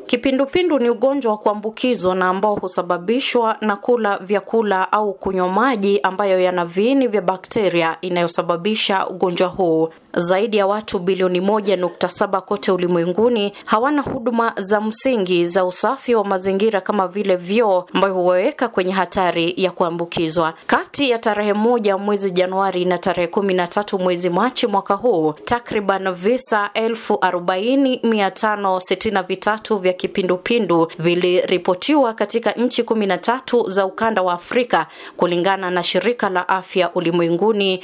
Kipindupindu ni ugonjwa wa kuambukizwa na ambao husababishwa na kula vyakula au kunywa maji ambayo yana viini vya bakteria inayosababisha ugonjwa huu. Zaidi ya watu bilioni moja nukta saba kote ulimwenguni hawana huduma za msingi za usafi wa mazingira kama vile vyoo, ambayo huwaweka kwenye hatari ya kuambukizwa. Kati ya tarehe moja mwezi Januari na tarehe kumi na tatu mwezi Machi mwaka huu, takriban visa elfu arobaini mia tano sitini na vitatu vya kipindupindu viliripotiwa katika nchi kumi na tatu za ukanda wa Afrika kulingana na shirika la afya ulimwenguni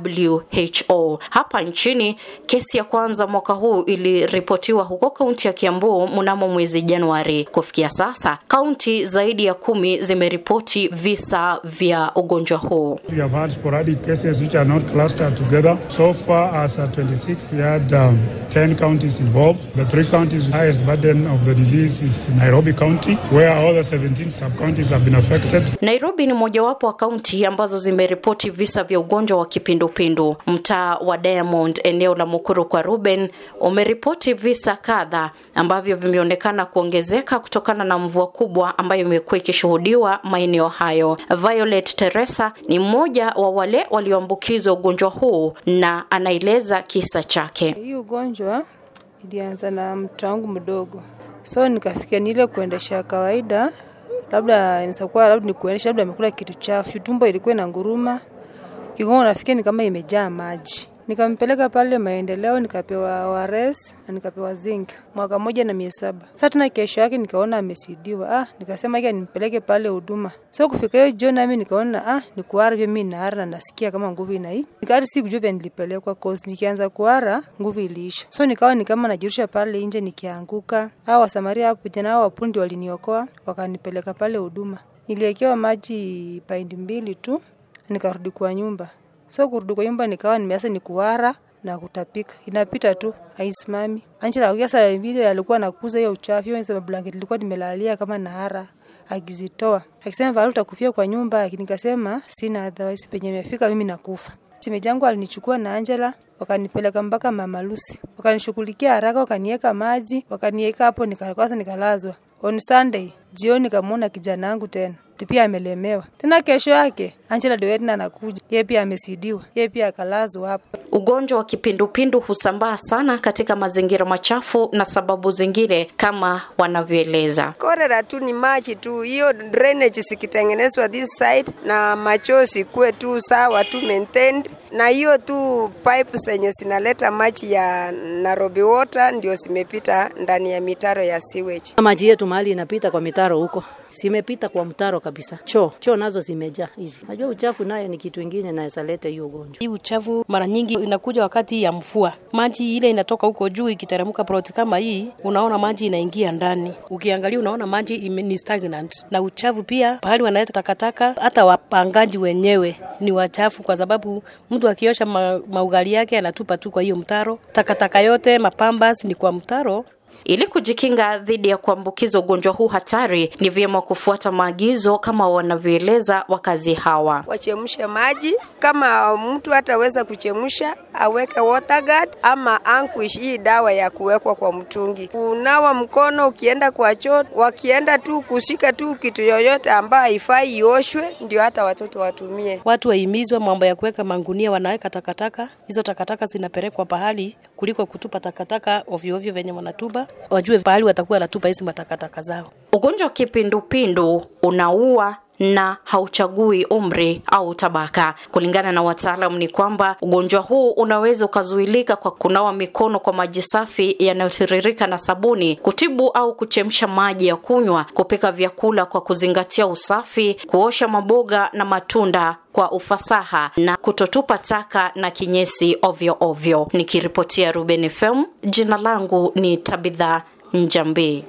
WHO. Hapa nchini kesi ya kwanza mwaka huu iliripotiwa huko kaunti ya Kiambu mnamo mwezi Januari. Kufikia sasa kaunti zaidi ya kumi zimeripoti visa vya ugonjwa huu. We have had sporadic cases which are not clustered together. So far as at 26th, we had um, 10 counties involved. The three counties with highest burden of the disease is Nairobi County, where all the 17 sub-counties have been affected. Nairobi ni mojawapo wa kaunti ambazo zimeripoti visa vya ugonjwa wa kipindupindu. Mtaa wa Diamond, eneo la Mukuru kwa Ruben, umeripoti visa kadha ambavyo vimeonekana kuongezeka kutokana na mvua kubwa ambayo imekuwa ikishuhudiwa maeneo hayo. Violet Teresa ni mmoja wa wale walioambukizwa ugonjwa huu na anaeleza kisa chake. Hii ugonjwa ilianza na mtoto wangu mdogo, so nikafikia ni ile kuendesha kawaida, labda nisakuwa labda ni kuendesha, labda amekula kitu chafu, tumbo ilikuwa na nguruma, kigongo nafikia ni kama imejaa maji. Nikampeleka pale maendeleo, nikapewa ORS na nikapewa zinc mwaka moja na miezi saba. Sasa tena kesho yake nikaona amesidiwa, ah, nikasema ika nimpeleke pale huduma. So kufika hiyo jioni, nami nikaona ah, ni kuhara vya mimi naara na nasikia kama nguvu inai. Nikati si kujua vya nilipelekwa cause nikianza kuhara nguvu iliisha. So nikawa ni kama najirusha pale nje nikianguka. Hao wasamaria hapo tena hao wapundi waliniokoa wakanipeleka pale huduma. Niliekewa maji paindi mbili tu nikarudi kwa nyumba. So kurudi kwa nyumba nikawa nimeanza ni kuwara na kutapika. Inapita tu, haisimami. Angela akiasa vile alikuwa anakuza hiyo uchafu, hiyo sema blanket ilikuwa nimelalia kama nahara akizitoa. Akisema Valu utakufia kwa nyumba, nikasema sina otherwise penye nimefika mimi nakufa. Shemeji yangu alinichukua na Angela wakanipeleka mpaka Mama Lucy. Wakanishughulikia haraka, wakaniweka maji, wakaniweka hapo nikalazwa nikalazwa. On Sunday jioni kamwona kijana wangu tena pia amelemewa tena. Kesho yake Angela Dewetna anakuja, yeye pia amesidiwa, yeye pia akalazwa hapo. Ugonjwa wa kipindupindu husambaa sana katika mazingira machafu na sababu zingine kama wanavyoeleza. Korera tu ni maji tu, hiyo drainage sikitengenezwa this side na machozi kuwe tu sawa tu maintained na hiyo tu pipe zenye zinaleta maji ya Nairobi water ndio zimepita ndani ya mitaro ya sewage. Maji yetu mahali inapita kwa mitaro huko simepita kwa mtaro kabisa. Choo choo nazo zimejaa hizi. Najua uchafu nayo ni kitu ingine naweza leta hiyo ugonjwa. Hii uchafu mara nyingi inakuja wakati ya mvua, maji ile inatoka huko juu ikiteremka plot kama hii, unaona maji inaingia ndani. Ukiangalia unaona maji ime, ni stagnant. Na uchafu pia pahali wanaleta takataka, hata wapangaji wenyewe ni wachafu, kwa sababu mtu akiosha ma, maugali yake anatupa tu kwa hiyo mtaro. Takataka yote mapambas ni kwa mtaro. Ili kujikinga dhidi ya kuambukiza ugonjwa huu hatari, ni vyema kufuata maagizo kama wanavyoeleza wakazi hawa. Wachemshe maji, kama mtu hataweza kuchemsha aweke water guard ama ankuish, hii dawa ya kuwekwa kwa mtungi. Kunawa mkono ukienda kwa choo, wakienda tu kushika tu kitu yoyote ambayo haifai ioshwe, ndio hata watoto watumie. Watu wahimizwe mambo ya kuweka mangunia, wanaweka takataka, hizo takataka zinapelekwa pahali kuliko kutupa takataka ovyo ovyo venye wanatupa wajue pahali watakuwa wanatupa hizi matakataka zao. Ugonjwa wa kipindupindu unaua na hauchagui umri au tabaka. Kulingana na wataalam, ni kwamba ugonjwa huu unaweza ukazuilika kwa kunawa mikono kwa maji safi yanayotiririka na sabuni, kutibu au kuchemsha maji ya kunywa, kupika vyakula kwa kuzingatia usafi, kuosha maboga na matunda kwa ufasaha na kutotupa taka na kinyesi ovyo ovyo. Nikiripotia Ruben FM, jina langu ni Tabitha Njambi.